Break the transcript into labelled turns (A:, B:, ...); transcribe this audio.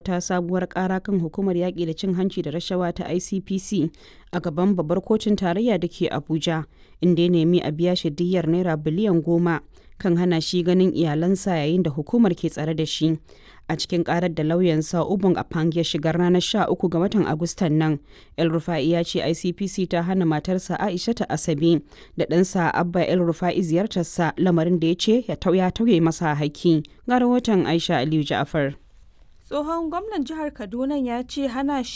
A: wata sabuwar ƙara kan hukumar yaƙi da cin hanci da rashawa ta ICPC a gaban babbar kotun tarayya da ke Abuja, inda ya nemi a biya shi diyyar naira biliyan goma kan hana shi ganin iyalansa yayin da hukumar ke tsare da shi. A cikin karar da lauyansa Ubun Apang ya shigar ranar 13 ga watan Agustan nan, El Rufa'i ya ce ICPC ta hana matarsa Aisha ta Asabe da ɗansa Abba El Rufa'i ziyartarsa lamarin da ya ce ya tauye masa haƙƙi. Ga rahoton Aisha Aliyu Ja'far.
B: tsohon gwamnan jihar kaduna ya ce hana shi